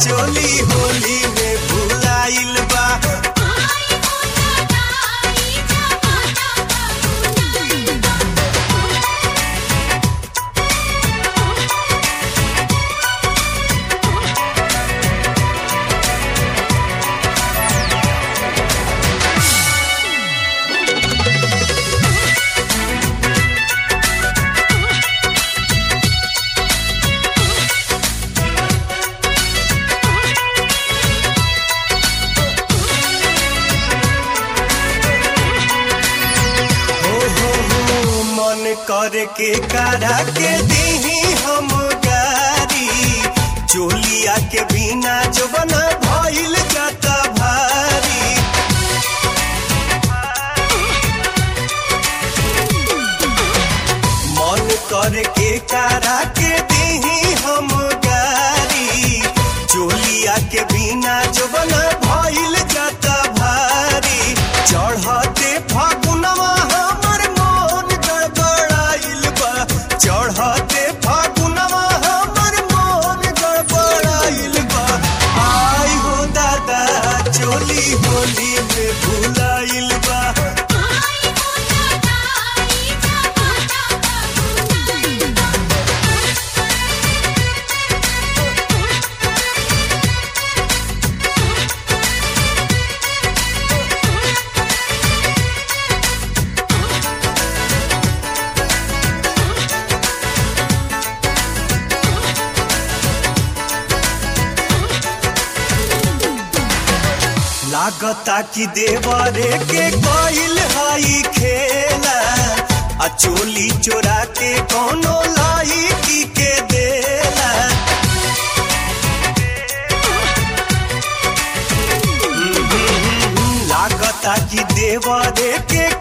चोली होली में भुलाइल बा हो हो हो मन कर के करा के दीही हम गारी चोलिया के बिना जवना भइल जाता भारी मन कर के करा के दीही हम गारी चोलिया के बिना जवना भइल जाता भारी चढ़ते फागुनवा हमर मन गड़बड़ाइल बा चढ़ते फागुनवा हमर मन गड़बड़ाइल बा आई हो दादा चोली होली में भुलाइल बा लागता कि देवरे के कोइल हई खेला आ चोली चोरा के कोनो लाई की के देला लागता कि देवरे के